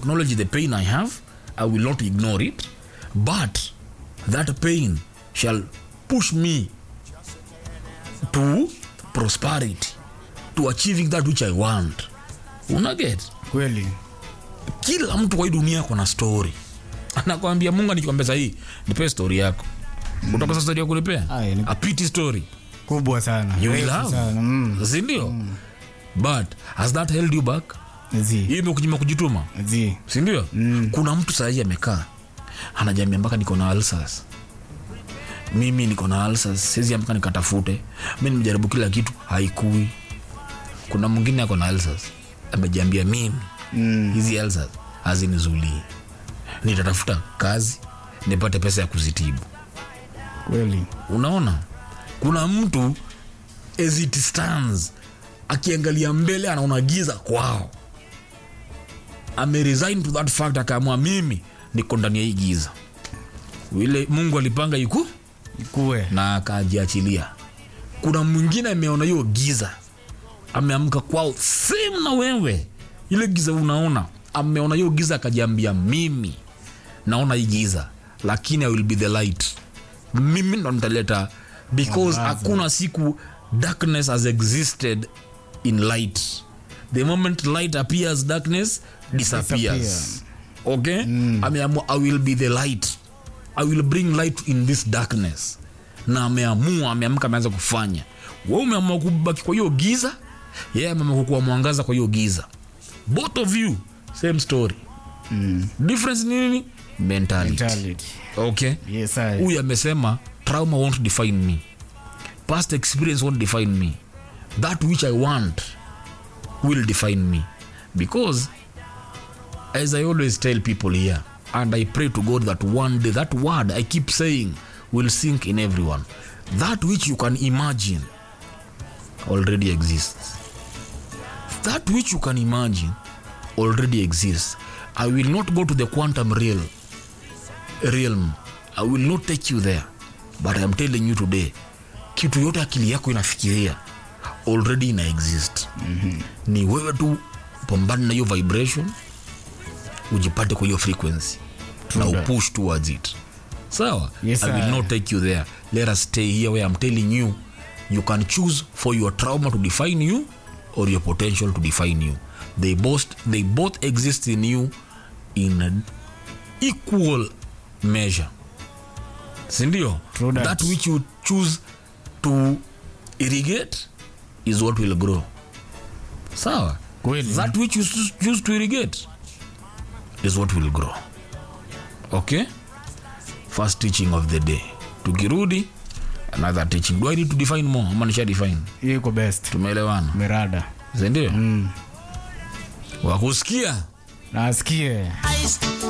acknowledge the pain i have i will not ignore it but that pain shall push me to prosperity to achieving that which i want unaget kweli kila mtu kwa hii dunia ako na story anakwambia mungu anikwambia sahii nipe story yako utakosa story ya kunipea Aye, ni- a pity story kubwa sana you will Refu have sana. Mm. sindio but has that held you back Zi. hiyo imekunyima kujituma Zi. sindio mm. kuna mtu sahii amekaa anajambia mpaka niko na alsas mimi niko na alsas siwezi amka nikatafute mi nimejaribu kila kitu haikui kuna mwingine ako na alsas amejiambia mimi Mm. hizi alsas hazinizulie nitatafuta kazi nipate pesa ya kuzitibu kweli unaona kuna mtu as it stands akiangalia mbele anaona giza kwao ameresign to that fact akaamua mimi niko ndani ya hii giza vile mungu alipanga iku ikuwe na akajiachilia kuna mwingine ameona hiyo giza ameamka kwao same na wewe ile giza unaona ameona hiyo giza akajiambia mimi naona hii giza lakini i will be the light mimi ndo nitaleta because Mwangaza. hakuna siku darkness has existed in light the moment light appears darkness disappears disappears. okay ameamua i will be the light i will bring light in this darkness na ameamua ameamka ameanza kufanya we umeamua kubaki kwa hiyo giza yeye yeah, ameamua kukuwa mwangaza kwa hiyo giza both of you same story Mm. difference ni nini mentality, Mentality. okay Yes, I. huyu amesema trauma won't define me past experience won't define me that which i want will define me because as i always tell people here and i pray to god that one day that word i keep saying will sink in everyone that which you can imagine already exists that which you can imagine already exists i will not go to the quantum realm realm i will not take you there but i'm telling you today kitu yote akili yako inafikiria already ina exist mm-hmm. ni wewe tu pambane na hiyo vibration ujipate kwa hiyo frequency na that. upush towards it sawa Yes, i will sir. not take you there let us stay here where i'm telling you you can choose for your trauma to define you or your potential to define you they both they both exist in you in an equal measure sindio True that. that which you choose to irrigate is what will grow sawa Kweli. that which you choose- choose to irrigate is what will grow okay first teaching of the day tukirudi another teaching do i need to define more ama nisha define hiyo iko best tumeelewana merada sindio mm. wakusikia nasikie Ice